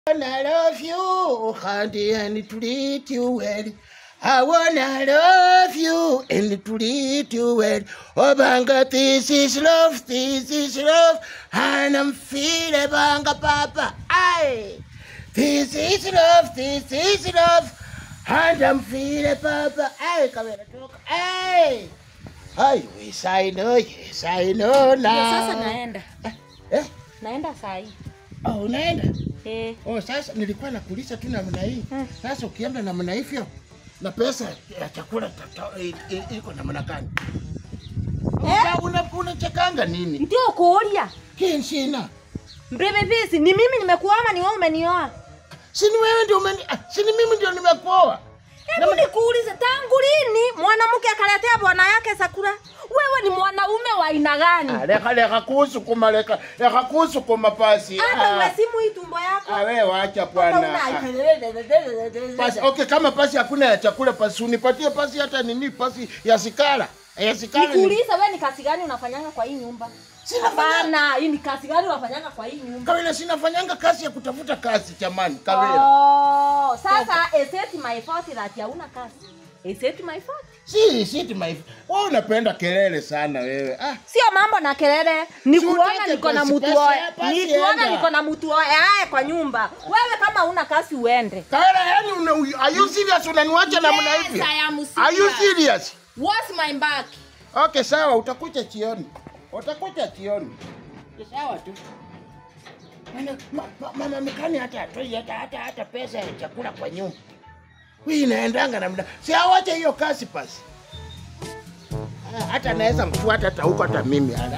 wanna love you, honey, and treat you well. I wanna love you and treat you well. Oh, banga, this is love, this is love, and I'm feeling banga, papa. Aye. This is love, this is love, and I'm feeling papa. Aye, come here, talk. Aye. Aye, yes, I know, yes, I know Ndio sasa now. naenda. Eh? Naenda saa hii. Oh, unaenda? Eh. Oh, sasa nilikuwa nakuuliza tu namna hii. Hmm. Sasa ukienda namna hivyo na pesa ya chakula tata- i- i- iko namna gani? Una- una- Unachekanga nini? Ndio kuulia. Kinshina. Mbebe visi ni mimi nimekuoa ama ni wewe umenioa? Si ni wewe ndio umeni ah, si ni mimi ndio nimekuoa. Hebu nikuulize tangu lini mwanamke akaletea bwana yake sakura? Wewe ni mwanaume wa aina gani? Ah, Leka leka kusukuma leka leka kusukuma pasi. Hata Ah, uwe simu hii tumbo yako. ah, wewe wacha Hata bwana. una- Ah, Pasi, okay, kama pasi hakuna ya chakula pasi unipatie pasi hata nini pasi ya sikala. Ya sikala ni Nikuulize wewe ni kazi gani unafanyanga kwa hii nyumba? Sinafanya- Hapana, hii ni kazi gani unafanyanga kwa hii nyumba? Kawela sinafanyanga kazi ya kutafuta kazi jamani, Kawela. Oh, sasa is it my fault that hauna kazi? Is it my fault? Si, si ti my wewe unapenda kelele sana wewe. Ah, Sio mambo na kelele, ni Si kuona utake niko na pasi, mtu pasi, oe, pasi ni kuona enda. niko na mtu oe aye kwa nyumba. Wewe kama una kazi uende. Kawela yani una, are you serious unaniwacha namna Yes, hivi? I am Are you serious. serious? What's my back? Okay, sawa, utakuja chioni. Utakuja chioni. Ni Sawa tu. Maana ma, ma, mama mkani hata atoi hata hata hata pesa ya chakula kwa nyumba. Hii inaendanga namna. Si awache hiyo kazi pasi. Ah, Hata naweza mfuata hata huko hata mimi ala.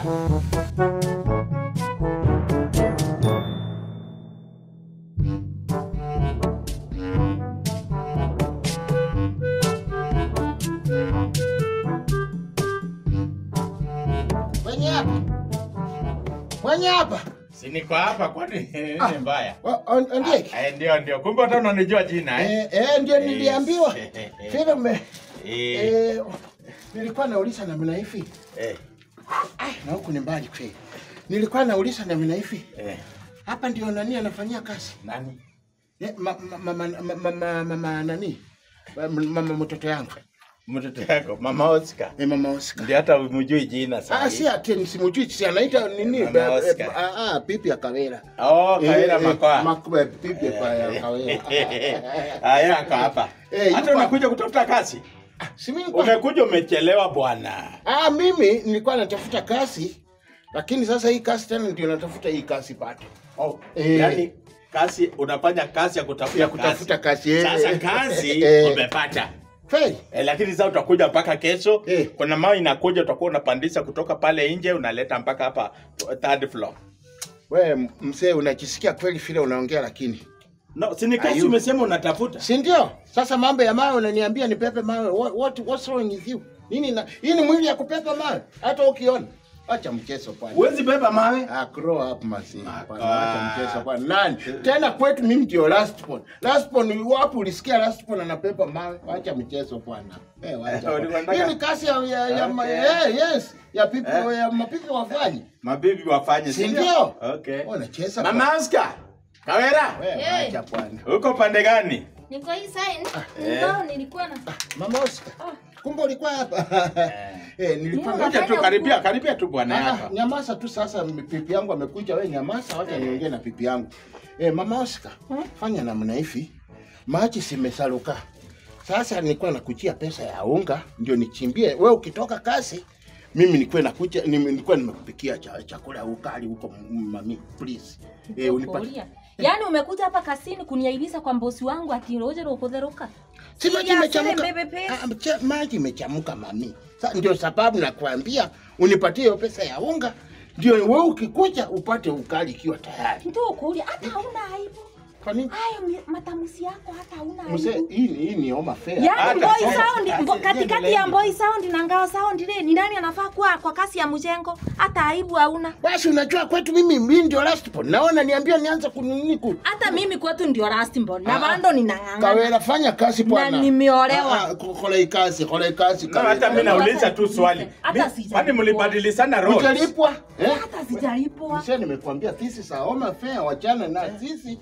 Mwenye hapa. Mwenye hapa. Si niko hapa kwani nini Ah. mbaya? Wa- on- Ndiye. Ah, eh, ndio ndio. Kumbe hata unanijua jina eh? Eh, eh, ndio Eh, niliambiwa. eh, eh, eh. Vile me Eh. eh, nilikuwa nauliza namna hivi. Eh. Ai, na huku ni mbali kweli. Nilikuwa nauliza namna hivi. Eh. Hapa ndio nani anafanyia kazi? Nani? Eh, ma- ma- mama mama mama mama nani? Ma- Mama mtoto yangu. Mtoto yako Mama Oscar. Eh, mama Oscar. Ndio hata umjui jina Ah, sasa. si ati simujui si anaita nini? Mama Eh, eh, Oscar. Ah, ah, pipi ya Kawela. Oh, Kawela Eh, eh, Makoa. Makoa, pipi ya Kawela. Ah, yeye ako hapa. Eh, Hata yuko- unakuja kutafuta kazi? Si mimi kwa- Umekuja umechelewa bwana. Ah, mimi nilikuwa natafuta kazi, lakini sasa hii kazi tena ndio natafuta hii kazi bado Oh, Eh. yani kazi unafanya kazi ya kutafuta ya kutafuta kazi. eh, Sasa eh, kazi eh, umepata. kweli? Eh, lakini sasa utakuja mpaka kesho. Eh. Kuna mawe inakuja utakuwa unapandisha kutoka pale nje unaleta mpaka hapa third floor. Wewe mzee, unajisikia kweli vile unaongea, lakini No, si ni kazi Ayu. umesema unatafuta. si ndio? Sasa mambo ya mawe unaniambia nipepe mawe. What, what, what's wrong with you? Nini na hii ni mwili ya kupepa mawe? Hata ukiona acha mchezo bwana. Huwezi beba mawe. Ah, grow up masi. Ah. Acha mchezo bwana. Nani? Tena kwetu mimi ndio last born. Last born wapi ulisikia last born anapepa mawe? Acha mchezo bwana. Eh, wacha. Eh, ulikuwa Hii ni kazi ya ya, ya ma- Okay. eh, yes, ya pipi Eh. ya mapipi wafanye. Mabibi wafanye Si ndio? Okay. Unacheza Mama Oscar. Kawera. Wewe Eh. acha bwana. Uko pande gani? Niko hii side. Eh. Ndio nilikuwa na Mama Oscar. Kumbe ulikuwa hapa. Eh, nilikuwa Mimi Kuja tu karibia, karibia tu bwana Ah, hapa. nyamaza tu sasa, pipi yangu amekuja. Wewe nyamaza, wacha niongee na pipi yangu. Eh, mama Oscar, fanya namna hivi, maji simesaluka. Sasa nilikuwa nakujia pesa ya unga ndio nichimbie. Wewe ukitoka kazi, mimi nilikuwa nakuja, nimi- nilikuwa nimekupikia cha, chakula ya ukali huko m- mami, please. Eh, unipatie. Kuulia. Yaani umekuja hapa kasini kuniaibisha kwa mbosi wangu ati roje rokodheruka. Si maji Ya, imechamuka. sere mbebe pesa. Ah, mche- Maji imechamuka mami. Sa, ndio sababu nakwambia unipatie hiyo pesa ya unga, ndio wewe ukikuja upate ukali ikiwa tayari. Ndio kuulia hata hauna aibu. Kwa nini? Hayo mi- matamuzi yako hata hauna Mzee, aibu. hii ni hii ni homa fair. Yaani Hata boy sasa- sound sasa mbo- katikati endelea. ya boy sound na ngao sound ile ni nani anafaa kuwa kwa kasi ya mjengo? Hata aibu hauna. Basi unajua kwetu mimi mimi ndio last born. Naona niambia nianze kunini ku. Hata mimi kwetu ndio last born na Ah, bado ninang'ang'ana. Kawela fanya kazi bwana. Na nimeolewa. Ah, ah, Kole kazi, kole kazi. No, hata mimi nauliza tu swali. Hata Mi- sijalipwa. Kwani mlibadilishana roles? Utalipwa? Eh? Hata sijalipwa. Mzee nimekuambia this is a home fair, wachana na sisi tuongee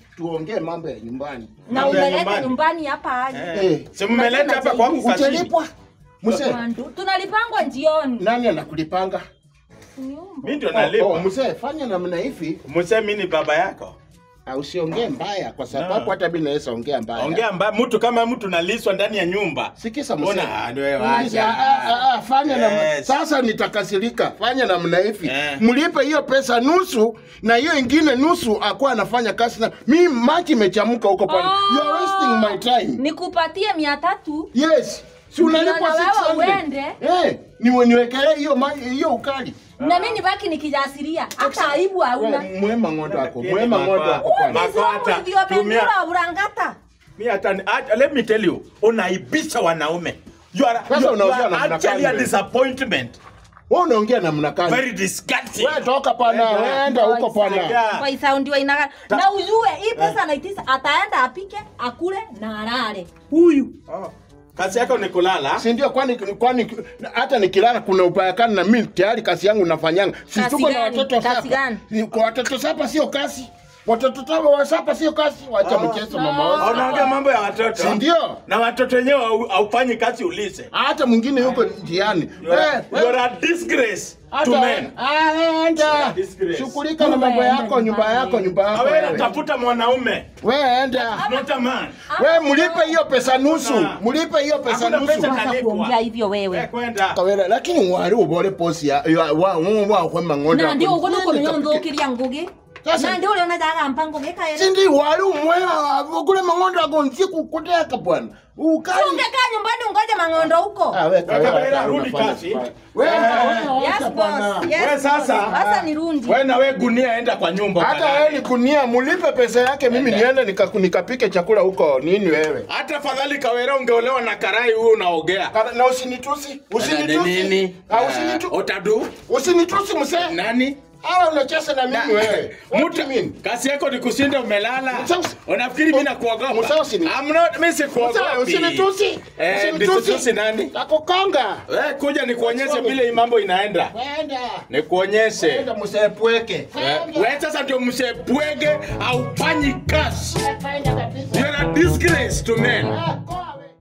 tuongee mambo ya nyumbani. na Mambo ya umeleta nyumbani. nyumbani hapa aje Eh. Eh. Si mmeleta hapa kwangu kazini. Utalipwa. Mzee, Mandu, tunalipangwa jioni nani anakulipanga? Nyumba. Mimi ndio Oh, nalipa. mzee, fanya namna hivi. Mzee mimi ni baba yako. Ah, Usiongee mbaya kwa sababu No. hata mimi naweza ongea mbaya. Ongea mbaya mtu kama mtu naliswa ndani ya nyumba. Sikisa mzee. Ona ndio wewe Uliza, acha. ah, ah, ah, fanya namna Yes. sasa nitakasirika. Fanya namna hivi. Eh. Mlipe hiyo pesa nusu na hiyo ingine nusu akuwa anafanya kazi na mimi maji imechamka huko pale. You are wasting my time. nikupatie mia tatu Yes. Si unalipwa Ndio na wewe 600. uende. Eh, niwe niwekelee hiyo maji hiyo ukali. na mimi nibaki nikijasiria hata aibu hauna Wewe mwema ng'ondo wako. Lakini Mwema ng'ondo mama- wako kwanza. Makata, ndio tumia- pendura urangata Mi hata ni- hata- let me tell you, unaibisha wanaume. You are, Sasa you, you unaongea are namna actually gani a wewe? disappointment. Wewe unaongea namna gani? Very disgusting. Wewe toka pana, Wenda. wewe enda huko pana. Yeah. kwa isaundi wa inaga na ujue hii pesa naitisa ataenda apike akule na alale huyu Oh. Kazi yako ni kulala. si ndio? Kwani kwani hata nikilala kuna ubaya gani? Na mimi tayari kazi yangu nafanyanga, si Kazi tuko na gani? watoto Kazi sapa. gani? Ni- Kwa watoto sapa sio kazi, watoto sapa wa sapa sio kazi. Wacha mchezo mama wangu, Unaongea mambo ya watoto. si ndio? Na watoto wenyewe hau- haufanyi kazi ulize. Hata mwingine yuko njiani. You are, Eh, you are a disgrace to hata men. Ah, enda Disgrace. shughulika na mambo yako, nyumba yako, nyumba Na yako. wewe wewe. tafuta mwanaume. Wewe enda Not a man. wewe, mlipe hiyo pesa nusu, Hakuna. mlipe hiyo pesa Hakuna nusu. pesa sasa Utalipwa. kuongea hivyo Wewe wewe kwenda. kawera lakini wari ubore posi ya ya- wa wa wa kwa mangondo na ndio ugo Nini nuko kapike? nyonzokiria ngugi Sasa- na ndio uliona jaga mpango gekaere sindi wari umwela kule mangondo agonzi kukuteka bwana ukali ungekaa nyumbani ungoje mangondo huko Ah, we kawera, Kawera, hata rudi unafanya kazi. vibaya. Wewe, wewe, yes acha boss bwana. yes Wewe sasa- boss. sasa ni rundi Wewe na wewe gunia enda kwa nyumba. hata ukalale. wewe ni kunia mulipe pesa yake mimi niende nika- nikapike chakula huko nini wewe Hata fadhali Kawera ungeolewa na karai huyu unaogea. Kana- na usinitusi usinitusi Ah, usinitu- Otadu usinitusi msee nani? hawa unacheza na mimi wewe What do you mean? Kazi yako ni kushinda umelala. Msausi. Unafikiri mimi nakuogopa? Msausi ni- I'm not mimi Msee, sikuogopi. usinitusi Eh, usinitusi nisitusi nani? takukonga Eh, kuja nikuonyeshe vile hii mambo inaenda. Wenda. Nikuonyeshe. Wenda msepweke. Eh, Wewe sasa ndio msepwege au fanyi kazi. Wenda kabisa. You're a disgrace to men. Ah,